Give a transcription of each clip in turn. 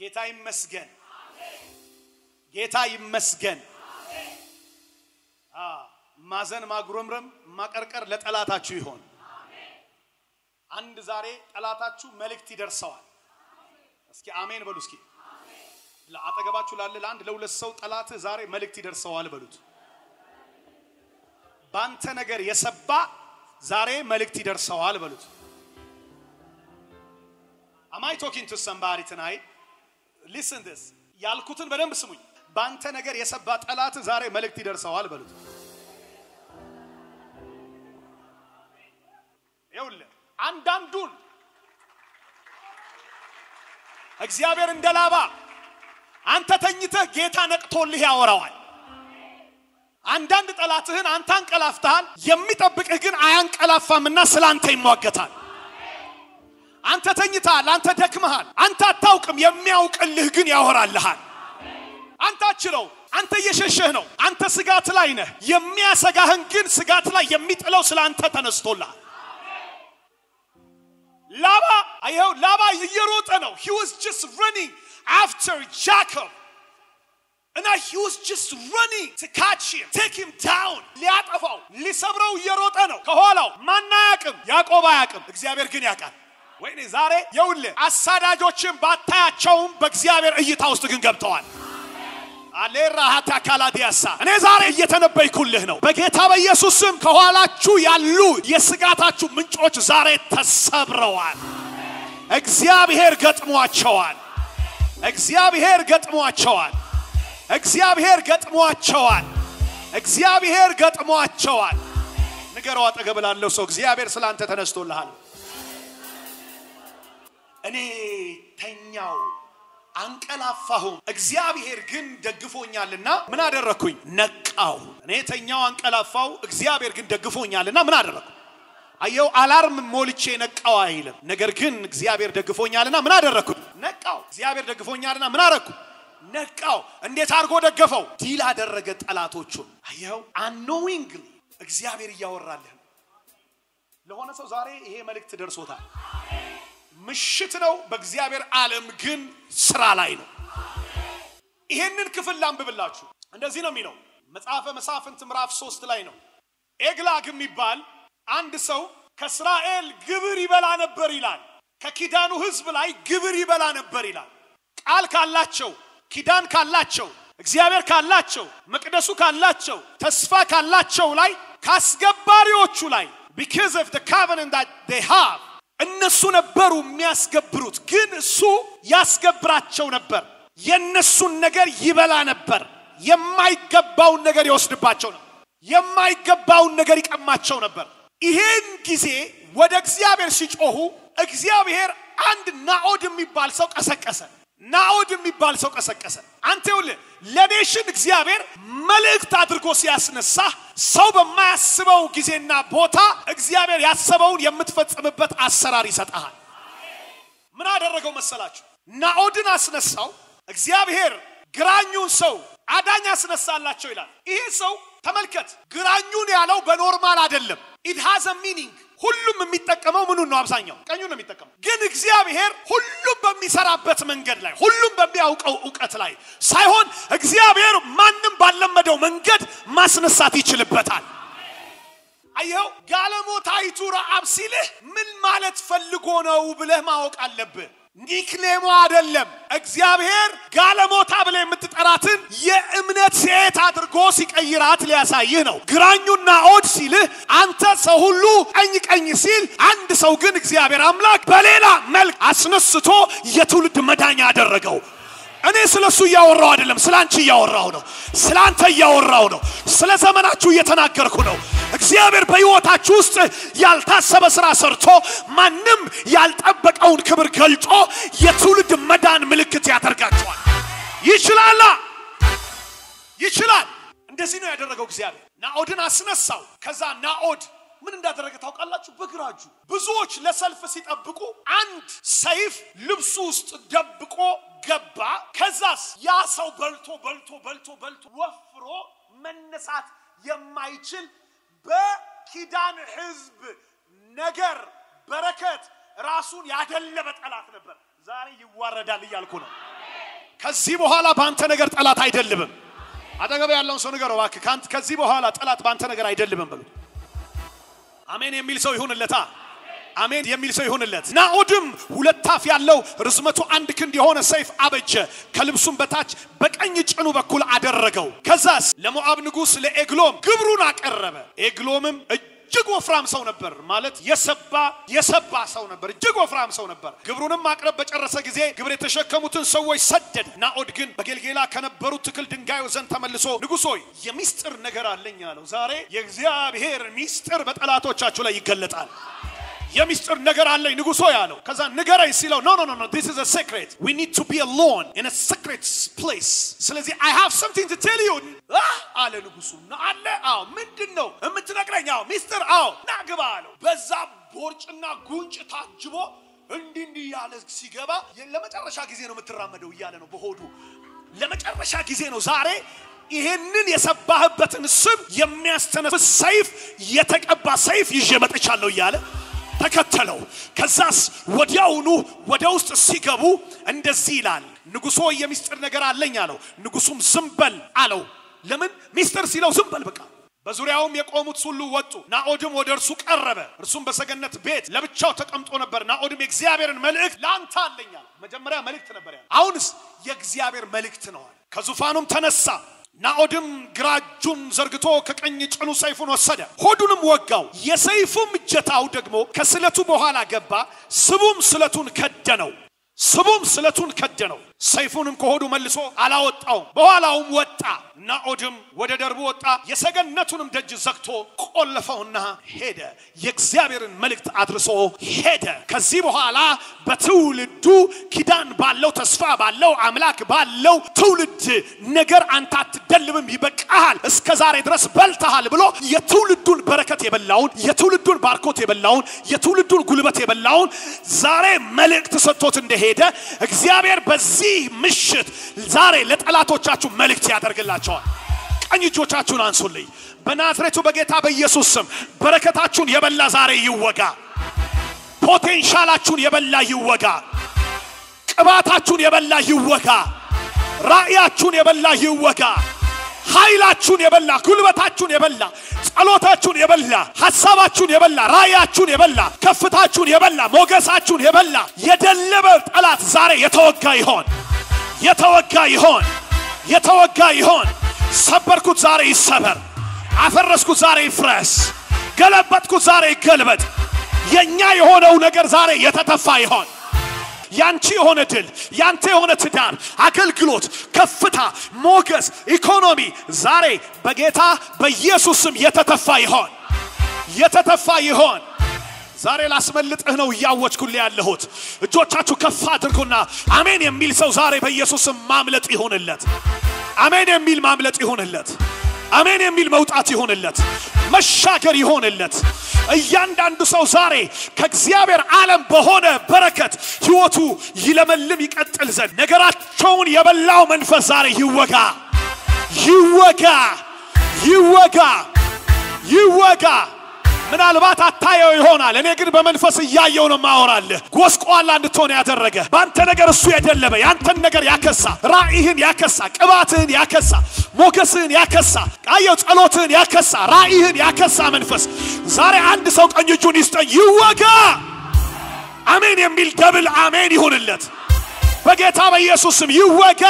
ጌታ ይመስገን፣ ጌታ ይመስገን። አ ማዘን፣ ማጉረምረም፣ ማቀርቀር ለጠላታችሁ ይሆን። አንድ ዛሬ ጠላታችሁ መልእክት ይደርሰዋል። እስኪ አሜን በሉ። እስኪ አጠገባችሁ ላለ ለአንድ ለሁለት ሰው ጠላትህ ዛሬ መልእክት ይደርሰዋል በሉት። ባንተ ነገር የሰባ ዛሬ መልእክት ይደርሰዋል በሉት። አማይ ቶኪንግ ቱ ሰምባዲ ትናይት ሊስን ዲስ ያልኩትን በደንብ ስሙኝ። ባንተ ነገር የሰባ ጠላት ዛሬ መልእክት ይደርሰዋል በሉት። ይኸውልህ አንዳንዱን እግዚአብሔር እንደ ላባ አንተ ተኝተህ ጌታ ነቅቶልህ ያወራዋል። አንዳንድ ጠላትህን አንተ አንቀላፍተሃል፣ የሚጠብቅህ ግን አያንቀላፋምና ስለ አንተ ይሟገታል። አንተ ተኝተሃል፣ አንተ ደክመሃል፣ አንተ አታውቅም፣ የሚያውቅልህ ግን ያወራልሃል። አንተ አችለው፣ አንተ እየሸሸህ ነው፣ አንተ ስጋት ላይ ነህ። የሚያሰጋህን ግን ስጋት ላይ የሚጥለው ስለ አንተ ተነስቶልሃል። ላባ አየው፣ ላባ እየሮጠ ነው። he was just running after Jacob እና he was just running to catch him take him down ሊያጠፋው ሊሰብረው እየሮጠ ነው ከኋላው ማን አያውቅም ያዕቆብ አያውቅም እግዚአብሔር ግን ያውቃል ወይኔ ዛሬ የውልህ አሳዳጆችን ባታያቸውም በእግዚአብሔር እይታ ውስጥ ግን ገብተዋል አሌራ ሀታ ካላዲያሳ እኔ ዛሬ እየተነበይኩልህ ነው በጌታ በኢየሱስ ስም ከኋላችሁ ያሉ የስጋታችሁ ምንጮች ዛሬ ተሰብረዋል እግዚአብሔር ገጥሟቸዋል እግዚአብሔር ገጥሟቸዋል እግዚአብሔር ገጥሟቸዋል እግዚአብሔር ገጥሟቸዋል ንገረው አጠገብ ላለው ሰው እግዚአብሔር ስላንተ ተነስቶልሃል እኔ ተኛው አንቀላፋሁም እግዚአብሔር ግን ደግፎኛልና ምን አደረግኩኝ ነቃው እኔ ተኛው አንቀላፋው እግዚአብሔር ግን ደግፎኛልና ምን አደረግኩ አየው አላርም ሞልቼ ነቃው አይልም ነገር ግን እግዚአብሔር ደግፎኛልና ምን አደረግኩኝ ነቃው እግዚአብሔር ደግፎኛልና ምን አደረግኩ ነቃው እንዴት አድርጎ ደገፈው ዲል አደረገ ጠላቶቹን አየው አንኖዊንግሊ እግዚአብሔር እያወራልህ ነው ለሆነ ሰው ዛሬ ይሄ መልእክት ደርሶታል ምሽት ነው በእግዚአብሔር ዓለም ግን ስራ ላይ ነው ይሄንን ክፍል ላንብብላችሁ እንደዚህ ነው የሚለው መጽሐፈ መሳፍንት ምዕራፍ ሶስት ላይ ነው ኤግላግ የሚባል አንድ ሰው ከእስራኤል ግብር ይበላ ነበር ይላል ከኪዳኑ ህዝብ ላይ ግብር ይበላ ነበር ይላል ቃል ካላቸው ኪዳን ካላቸው እግዚአብሔር ካላቸው መቅደሱ ካላቸው ተስፋ ካላቸው ላይ ከአስገባሪዎቹ ላይ because of the covenant that they have እነሱ ነበሩ የሚያስገብሩት ግን እሱ ያስገብራቸው ነበር የእነሱን ነገር ይበላ ነበር የማይገባውን ነገር ይወስድባቸው ነበር የማይገባውን ነገር ይቀማቸው ነበር ይሄን ጊዜ ወደ እግዚአብሔር ሲጮሁ እግዚአብሔር አንድ ናኦድ የሚባል ሰው ቀሰቀሰ ናኦድ የሚባል ሰው ቀሰቀሰ አንተ ይኸውልህ ለኔሽን እግዚአብሔር መልእክት አድርጎ ሲያስነሳ ሰው በማያስበው ጊዜና ቦታ እግዚአብሔር ያሰበውን የምትፈጽምበት አሰራር ይሰጠሃል ምን አደረገው መሰላችሁ ናኦድን አስነሳው እግዚአብሔር ግራኙን ሰው አዳኝ አስነሳላቸው ይላል ይሄ ሰው ተመልከት ግራኙን ያለው በኖርማል አይደለም ኢት ሃዝ ሚኒንግ ሁሉም የሚጠቀመው ምኑን ነው አብዛኛው ቀኙን ነው የሚጠቀመው ግን እግዚአብሔር ሁሉም በሚሰራበት መንገድ ላይ ሁሉም በሚያውቀው እውቀት ላይ ሳይሆን እግዚአብሔር ማንም ባለመደው መንገድ ማስነሳት ይችልበታል አየው ጋለሞታይቱ ረአብ ሲልህ ምን ማለት ፈልጎ ነው ብለህ ማወቅ አለብህ ኒክኔሞ አይደለም እግዚአብሔር ጋለሞታ ብለህ የምትጠራትን የእምነት ሴት አድርጎ ሲቀይራት ሊያሳይህ ነው ግራኙና ኦድ ሲልህ አንተ ሰው ሁሉ ቀኝ ቀኝ ሲል አንድ ሰው ግን እግዚአብሔር አምላክ በሌላ መልክ አስነስቶ የትውልድ መዳኛ አደረገው እኔ ስለ እሱ እያወራው አይደለም ስለ አንቺ እያወራው ነው ስለ አንተ እያወራው ነው ስለ ዘመናችሁ እየተናገርኩ ነው እግዚአብሔር በህይወታችሁ ውስጥ ያልታሰበ ስራ ሰርቶ ማንም ያልጠበቀውን ክብር ገልጦ የትውልድ መዳን ምልክት ያደርጋቸዋል ይችላላ ይችላል እንደዚህ ነው ያደረገው እግዚአብሔር ናኦድን አስነሳው ከዛ ናኦድ ምን እንዳደረገ ታውቃላችሁ በግራ እጁ ብዙዎች ለሰልፍ ሲጠብቁ አንድ ሰይፍ ልብሱ ውስጥ ደብቆ ገባ ከዛስ ያ ሰው በልቶ በልቶ በልቶ በልቶ ወፍሮ መነሳት የማይችል በኪዳን ህዝብ ነገር በረከት ራሱን ያደለበ ጠላት ነበር ዛሬ ይዋረዳል እያልኩ ነው ከዚህ በኋላ በአንተ ነገር ጠላት አይደልብም። አጠገብ ያለውን ሰው ንገረው እባክህ፣ ከአንተ- ከዚህ በኋላ ጠላት በአንተ ነገር አይደልብም በሉት። አሜን የሚል ሰው ይሁንለታ። አሜን የሚል ሰው ይሁንለት። ናኦድም ሁለት አፍ ያለው ርዝመቱ አንድ ክንድ የሆነ ሰይፍ አበጀ፣ ከልብሱም በታች በቀኝ ጭኑ በኩል አደረገው። ከዛስ ለሞዓብ ንጉሥ ለኤግሎም ግብሩን አቀረበ። ኤግሎምም እጅግ ወፍራም ሰው ነበር፣ ማለት የሰባ የሰባ ሰው ነበር፣ እጅግ ወፍራም ሰው ነበር። ግብሩንም ማቅረብ በጨረሰ ጊዜ ግብር የተሸከሙትን ሰዎች ሰደደ። ናኦድ ግን በጌልጌላ ከነበሩት ትክል ድንጋዩ ዘንድ ተመልሶ ንጉሥ ሆይ የሚስጥር ነገር አለኝ አለው። ዛሬ የእግዚአብሔር ሚስጥር በጠላቶቻችሁ ላይ ይገለጣል። የሚስጥር ነገር አለኝ ንጉሶ ያለው። ከዛ ንገረኝ ሲለው ኖ ኖ ኖ ኖ this is a secret we need to be alone in a secret place ስለዚህ I have something to tell you አህ አለ ንጉሱ ና አለ አዎ ምንድን ነው የምትነግረኝ አዎ ሚስጥር አዎ ና ግባ አለው በዛ ቦርጭና ጉንጭ ታጅቦ እንዲህ እንዲህ ያለ ሲገባ ለመጨረሻ ጊዜ ነው የምትራመደው እያለ ነው በሆዱ ለመጨረሻ ጊዜ ነው ዛሬ ይሄንን የሰባህበትን ስም የሚያስተነፍስ ሰይፍ የተቀባ ሰይፍ ይዤ መጥቻለሁ እያለ ተከተለው። ከዛስ ወዲያውኑ ወደ ውስጥ ሲገቡ እንደዚህ ይላል፣ ንጉሶ የሚስጥር ነገር አለኝ አለው። ንጉሱም ዝም በል አለው። ለምን ሚስጥር ሲለው ዝም በል በቃ። በዙሪያውም የቆሙት ሁሉ ወጡ። ናኦድም ወደ እርሱ ቀረበ። እርሱም በሰገነት ቤት ለብቻው ተቀምጦ ነበር። ናኦድም የእግዚአብሔርን መልእክት ለአንተ አለኝ አለ። መጀመሪያ መልእክት ነበር ያለ፣ አሁንስ የእግዚአብሔር መልእክት ነው አለ። ከዙፋኑም ተነሳ። ናኦድም ግራ እጁን ዘርግቶ ከቀኝ ጭኑ ሰይፉን ወሰደ፣ ሆዱንም ወጋው። የሰይፉም እጀታው ደግሞ ከስለቱ በኋላ ገባ፣ ስቡም ስለቱን ከደነው። ስቡም ስለቱን ከደነው። ሰይፉንም ከሆዱ መልሶ አላወጣውም። በኋላውም ወጣ። ናኦድም ወደ ደርቡ ወጣ፣ የሰገነቱንም ደጅ ዘግቶ ቆለፈውና ሄደ። የእግዚአብሔርን መልእክት አድርሶ ሄደ። ከዚህ በኋላ በትውልዱ ኪዳን ባለው ተስፋ ባለው አምላክ ባለው ትውልድ ነገር አንተ አትደልብም፣ ይበቃሃል፣ እስከ ዛሬ ድረስ በልተሃል ብሎ የትውልዱን በረከት የበላውን የትውልዱን ባርኮት የበላውን የትውልዱን ጉልበት የበላውን ዛሬ መልእክት ሰጥቶት እንደሄደ እግዚአብሔር በዚህ ምሽት ዛሬ ለጠላቶቻችሁ መልእክት ያደርግላቸዋል። ቀኝ እጆቻችሁን አንሱልኝ። በናዝሬቱ በጌታ በኢየሱስ ስም በረከታችሁን የበላ ዛሬ ይወጋ። ፖቴንሻላችሁን የበላ ይወጋ። ቅባታችሁን የበላ ይወጋ። ራእያችሁን የበላ ይወጋ። ኃይላችሁን የበላ ጉልበታችሁን የበላ ጸሎታችሁን የበላ ሐሳባችሁን የበላ ራእያችሁን የበላ ከፍታችሁን የበላ ሞገሳችሁን የበላ የደለበ ጠላት ዛሬ የተወጋ ይሆን የተወጋ ይሆን የተወጋ ይሆን። ሰበርኩት ዛሬ ይሰበር። አፈረስኩት ዛሬ ይፍረስ። ገለበጥኩት ዛሬ ይገልበጥ። የኛ የሆነው ነገር ዛሬ የተተፋ ይሆን። ያንቺ የሆነ ድል፣ ያንተ የሆነ ትዳር፣ አገልግሎት፣ ከፍታ፣ ሞገስ፣ ኢኮኖሚ ዛሬ በጌታ በኢየሱስ ስም የተተፋ ይሆን የተተፋ ይሆን። ዛሬ ላስመልጥህ ነው እያወጅኩልህ ያለሁት። እጆቻችሁ ከፍ አድርጉና አሜን የሚል ሰው ዛሬ በኢየሱስ ስም ማምለጥ ይሆንለት። አሜን የሚል ማምለጥ ይሆንለት። አሜን የሚል መውጣት ይሆንለት። መሻገር ይሆንለት። እያንዳንዱ ሰው ዛሬ ከእግዚአብሔር ዓለም በሆነ በረከት ሕይወቱ ይለመልም ይቀጥል ዘንድ ነገራቸውን የበላው መንፈስ ዛሬ ይወጋ፣ ይወጋ፣ ይወጋ፣ ይወጋ። ምናልባት አታየው ይሆናል። እኔ ግን በመንፈስ እያየው ነው ማወራልህ። ጎስቋላ እንድትሆን ያደረገ በአንተ ነገር እሱ የደለበ ያንተን ነገር ያከሳ፣ ራእይህን ያከሳ፣ ቅባትህን ያከሳ፣ ሞገስህን ያከሳ፣ አየው ጸሎትህን ያከሳ፣ ራእይህን ያከሳ መንፈስ ዛሬ አንድ ሰው ቀኝ እጁን ይስጠኝ፣ ይወጋ። አሜን የሚል ደብል አሜን ይሁንለት በጌታ በኢየሱስ ስም ይወጋ፣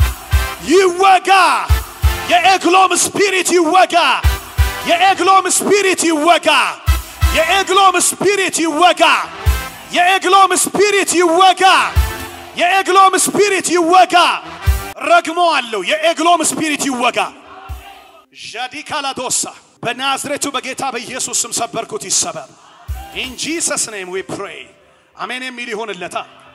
ይወጋ። የኤግሎም ስፒሪት ይወጋ። የኤግሎም ስፒሪት ይወጋ። የኤግሎም ስፒሪት ይወጋ። የኤግሎም ስፒሪት ይወጋ። የኤግሎም ስፒሪት ይወጋ። ረግሞ አለው። የኤግሎም ስፒሪት ይወጋ። ዣዲካላዶሳ በናዝሬቱ በጌታ በኢየሱስ ስም ሰበርኩት፣ ይሰበር። ኢን ጂሰስ ኔም ዊ ፕሬይ። አሜን የሚል ይሆንለታል።